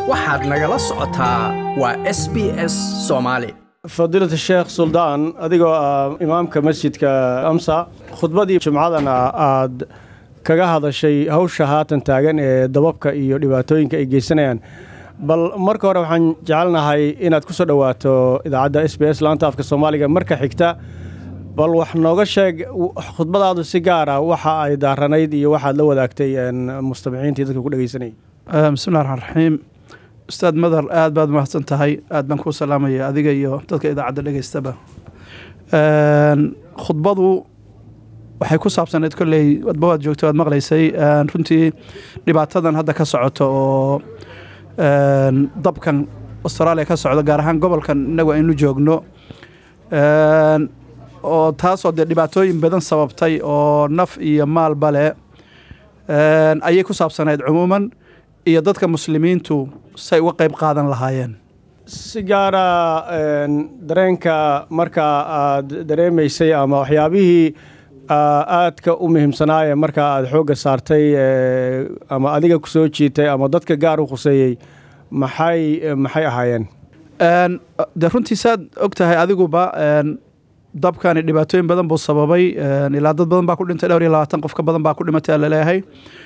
waxaad nagala socotaa waa s b s soomaali fadiilata sheekh suldaan adigoo ah imaamka masjidka amsa khudbadii jimcadana aad kaga hadashay hawsha haatan taagan ee dababka iyo dhibaatooyinka ay geysanayaan bal marka hore waxaan jecelnahay inaad ku soo dhowaato idaacadda s b s laanta afka soomaaliga marka xigta bal wax nooga sheeg khudbadaadu si gaara waxa ay daaranayd iyo waxaad la wadaagtay mustamiciintii dadka ku dhegeysanayay bismillahi raxmaan raxiim ustaad madar aad baad mahadsan tahay aad baan kuu salaamaya adiga iyo dadka idaacadda dhegeystaba khudbadu waxay ku saabsaneyd kolley wadba waad joogto waad maqlaysay runtii dhibaatadan hadda ka socoto oo dabkan austraaliya ka socdo gaar ahaan gobolkan innagu aynu joogno oo taasoo dee dhibaatooyin badan sababtay oo naf iyo maalba leh ayay ku saabsanayd cumuuman iyo dadka muslimiintu say uga qayb qaadan lahaayeen si gaara dareenka marka aad dareemaysay ama waxyaabihii aadka u muhiimsanaaye marka aad xoogga saartay ama adiga ku soo jiitay ama dadka gaar u khuseeyey maxay maxay ahaayeen de runtii saad og tahay adiguba dabkani dhibaatooyin badan buu sababay ilaa dad badan baa ku dhintay dhowr iyo labaatan qof ka badan baa ku dhimatay laleeyahay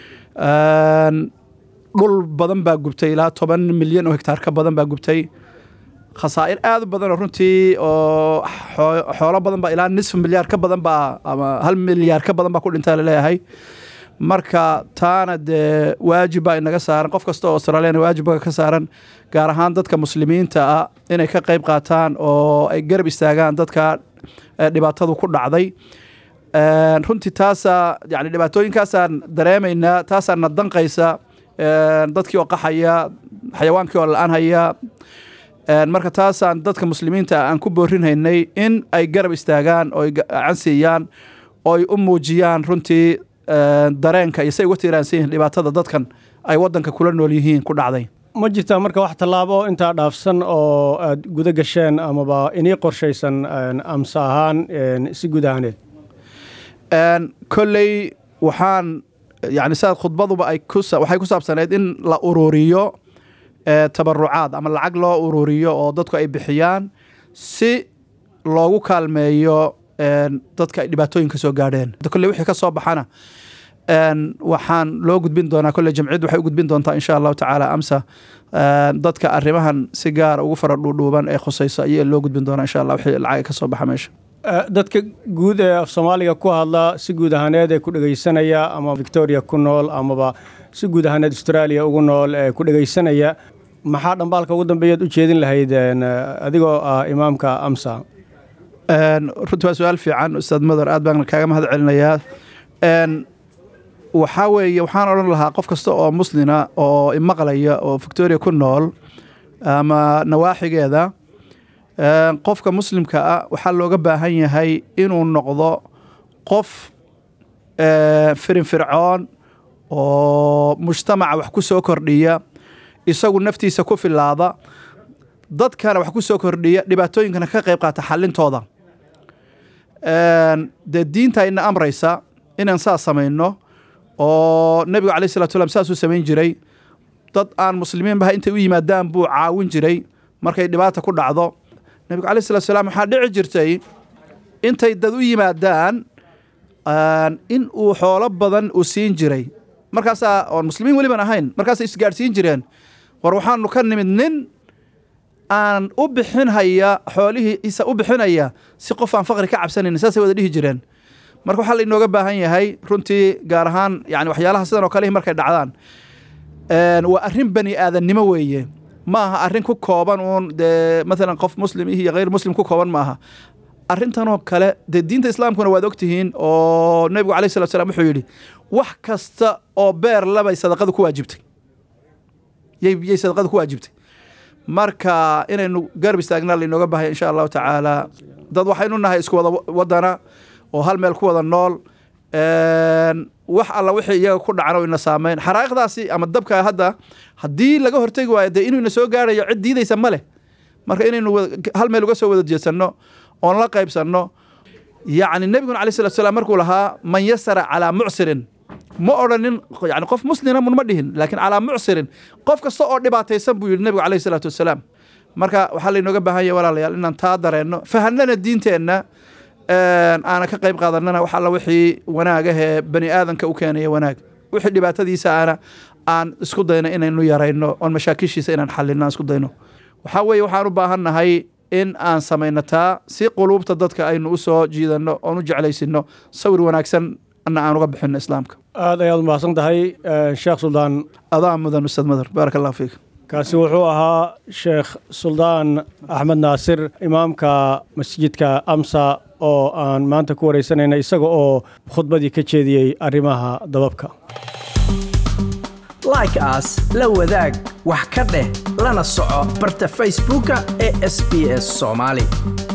dhul badan baa gubtay ilaa toban milyan oo hektaar ka badan baa gubtay khasaa'ir aad u badan oo runtii oo xoolo badan baa ilaa nisf milyaar ka badan baa ama hal milyaar ka badan baa ku dhintay laleeyahay marka taana dee waajib baa inaga saaran qof kasta oo australiana waajibka ka saaran gaar ahaan dadka muslimiinta ah inay ka qayb qaataan oo ay garab istaagaan dadka dhibaatadu ku dhacday runtii taasaa yani dhibaatooyinkaasaan dareemaynaa taasaa na danqaysa dadkii oo qaxaya xayawaankii oo la-aan haya marka taasaan dadka muslimiinta aan ku boorinhaynay in ay garab istaagaan oo ay gacan siiyaan oo ay u muujiyaan runtii dareenka iyo say uga tiiraansan yihiin dhibaatada dadkan ay waddanka kula nool yihiin ku dhacday ma jirtaa marka wax tallaabo intaa dhaafsan oo aad guda gasheen amaba inii qorshaysan amse ahaan si guud ahaaneed kolley waxaan yani sidaad khudbaduba ay waxay ku saabsaneyd in la ururiyo tabarucaad ama lacag loo ururiyo oo dadku ay bixiyaan si loogu kaalmeeyo dadka ay dhibaatooyinka soo gaadheen kolley wixii ka soo baxana waxaan loo gudbin doonaa kolley jamciyaddu waxay u gudbin doontaa insha allahu tacaala amsa dadka arrimahan si gaara ugu fara dhuudhuuban ee khusayso ayaa loo gudbin doonaa insha allah wixii lacag ka soo baxa meesha dadka guud ee af soomaaliga ku hadla si guud ahaaneed ee ku dhegaysanaya ama victoria ku nool amaba si guud ahaaneed australia ugu nool ee ku dhegaysanaya maxaa dhambaalka ugu dambeeyaad u jeedin lahayd adigoo ah imaamka amsa runtii waa su-aal fiican ustaad madar aad baan kaaga mahad celinayaa waxaa weeye waxaan odhan lahaa qof kasta oo muslina oo imaqlaya oo victoria ku nool ama nawaaxigeeda qofka muslimka ah waxaa looga baahan yahay inuu noqdo qof firinfircoon oo mujtamaca wax ku soo kordhiya isagu naftiisa ku filaada dadkana wax ku soo kordhiya dhibaatooyinkana ka qayb qaata xalintooda dee diinta ina amraysa inaan saas samayno oo nebigu caleyh salatu slam saasuu samayn jiray dad aan muslimiinbaha intay u yimaadaan buu caawin jiray markay dhibaata ku dhacdo nebigu caleyh salatu salaam waxaa dhici jirtay intay dad u yimaadaan in uu xoolo badan uu siin jiray markaasaa oon muslimiin weliban ahayn markaasay isgaadhsiin jireen war waxaanu ka nimid nin aan u bixinhaya xoolihiisa u bixinaya si qof aan faqri ka cabsanayn saasay wada dhihi jireen marka waxaa lainooga baahan yahay runtii gaar ahaan yani waxyaalaha sidan oo kalehi markay dhacdaan waa arrin bani aadannimo weeye ma aha arrin ku kooban uun dee maalan qof muslim iyo hayr muslim ku kooban ma aha arrintanoo kale dee diinta islaamkuna waad ogtihiin oo nebigu caleyh salatu slam wuxuu yidhi wax kasta oo beer labay sadaqadu ku waajibtay yay sadaqadu ku waajibtay marka inaynu garab istaagnaa lainooga baahaya insha allahu tacaala dad waxaynu nahay isku wada wadana oo hal meel ku wada nool wax alla wixii iyaga ku dhacan oo ina saameyn xaraa'iqdaasi ama dabka hadda haddii laga hortegi waayo dee inuu ina soo gaarayo cid diidaysa ma leh marka inaynu hal meel uga soo wada jeedsanno oon la qaybsanno yacni nebiguna alay salatu salaam markuu lahaa man yasara calaa mucsirin ma odhanin yani qof muslina mun ma dhihin laakiin calaa mucsirin qof kasta oo dhibaataysan buu yidhi nebigu calayhi salaatu wasalaam marka waxaa laynooga baahan yahay walaalayaal inaan taa dareenno fahanana diinteenna aana ka qayb qaadanana wax alla wixii wanaagahee bani aadanka u keenaya wanaag wixii dhibaatadiisa aana aan isku dayno inaynu yarayno oon mashaakishiisa inaan xalino aan isku dayno waxaa weeye waxaan u baahannahay in aan samayno taa si quluubta dadka aynu u soo jiidanno oon u jeclaysino sawir wanaagsan na aan uga bixino islaamka aad ayaad umahadsan tahay sheekh suldaan adaa mudan ustaad madar baaraka allah fiik kaasi wuxuu ahaa sheekh suldaan axmed naasir imaamka masjidka amsa oo aan maanta ku waraysanayna isaga oo khudbadii ka jeediyey arrimaha dababka like aas la wadaag wax ka dheh lana soco barta facebooka ee sb s soomaali